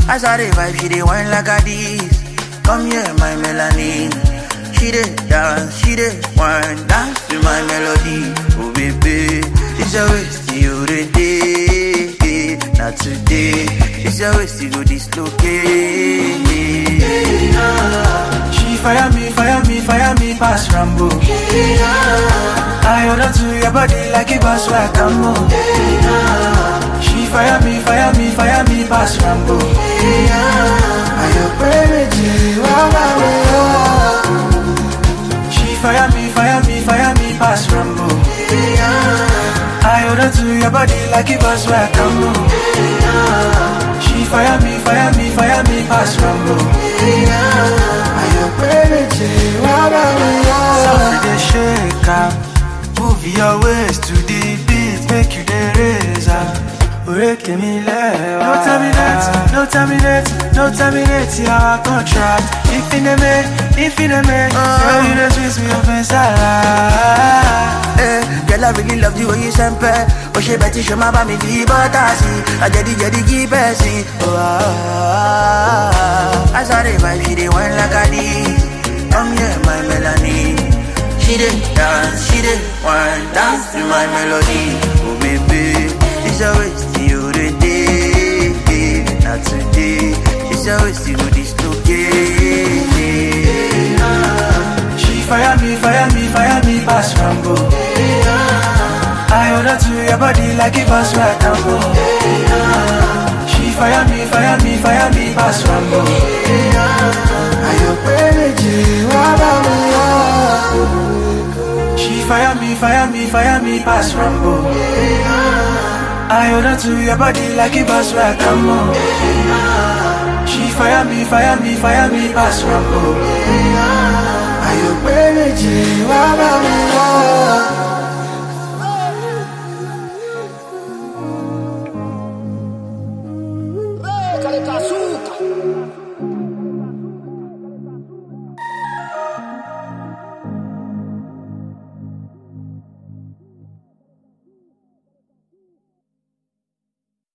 As I dey vibe, she dey wine like a this. Come here, my Melanie. She dey dance, she dey wine, dance to my melody. Oh baby, it's a waste you dey day, not today. It's a waste you go dislocate. She fire me, fire me, fire me pass Rambo. I hold on to your body like a boss where I can move. She fire me, fire me, fire me pass Rambo. Are you crazy? Wow, wow, wow. She fire me, fire me, fire me pass Rambo. I hold on to your body like a boss where I can move. She fire me, fire me, fire me pass Rambo. Are you crazy? Wow, wow, wow. Softly they shake am. Move your waist to the beat, make you the razor. Oreke mi lẹ́wà. No terminate, no terminate, no terminate our contract. If in a make, if in a make, girl you the twist me up inside. Eh, girl, I really love the way you sempe. Oh, she betty show my bami fi botasi. I jadi jadi keep it Oh, ah, ah, ah. As I dey vibe, she dey wine like a this. Come here, my Melanie. She dey dance, she dey wine, dance to my melody. Oh, baby, it's a waste you dey day, not today. It's a waste you dislocate. She fire me, fire me, fire me pass Rambo. I hold on to your body like a boss where I can go. She fire me, fire me, fire me pass Rambo. Are you crazy? Wow, wow, wow. She fire me, fire me, fire me pass Rambo. I hold on to your body like a boss where I can go. She fire me, fire me, fire me pass Rambo.